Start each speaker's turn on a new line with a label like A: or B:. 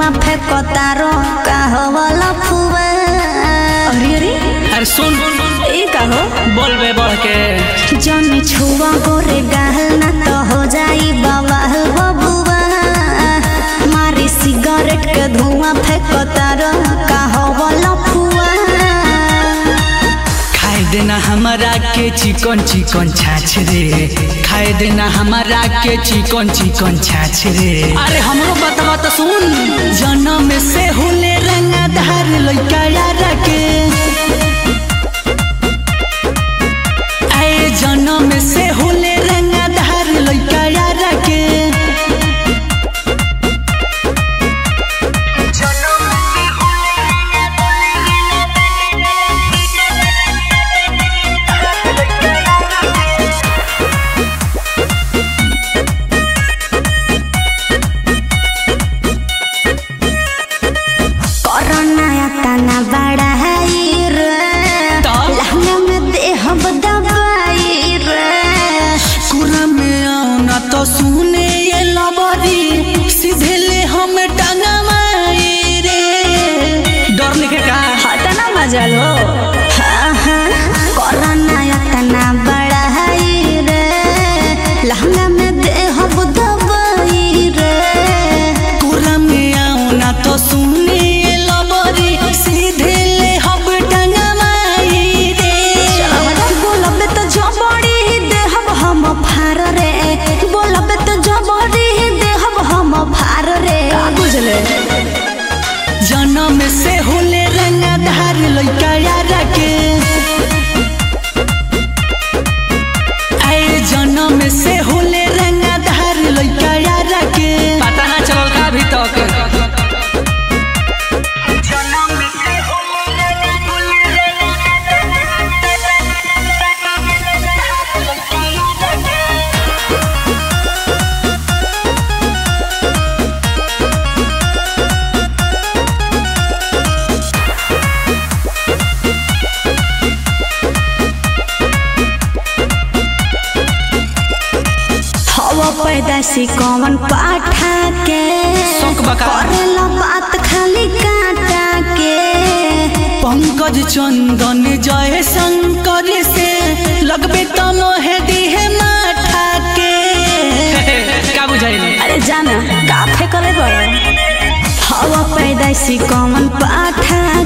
A: धुआं फेंकतारो कहवला फुआ
B: अरे अरे
C: अरे सुन
B: ए का हो
C: बोलबे बढ़ के
A: जन छुआ गोरे गहल ना तो हो जाई बवाल बबुआ मारी सिगरेट के धुआं फेंकतारो कहवला फुआ
C: खाए देना हमारा के चिकन चिकन छाछ रे खाए देना हमारा के चिकन चिकन छाछ रे अरे हमरो बतावा तो सुन जन्म से होले रंगा धार लइका यार के आए जन्म से होले रंगा धार लइका यार के
A: कोरोना तना बड़ा है रे
C: तो?
A: लहंगा में देहब दवाई रे
C: कुरा में आना तो सुने ये लबरी सीधे ले हम टांगा मारे रे डर लिखे का
B: हटा ना मजा लो
A: हाँ हाँ कोरोना तना बड़ा है रे लहंगा में देहब दवाई रे
C: कुरा में आना तो सुने ये लबरी सीधे ले हम टांगा मारे रे
A: बोलबे तो जबड़ी देहब हम फार रे बोलबे तो जबड़ी देहब हम फार रे
B: बुझले
C: जन्म से होले रंगा धार लइका यार के आए जन्म से होले रंगा धार लइका यार के पता ना चलल का अभी तक
A: हवा पैदाशी कौन पाठा के
C: शौक बका।
A: करेला बात खाली काटा के
C: पंकज चंदन जय शंकर से लगबे तनो है दिहे माथा के का बुझाइल
B: अरे जाना का फेंकले बड़ा
A: हवा पैदाशी कौन पाठा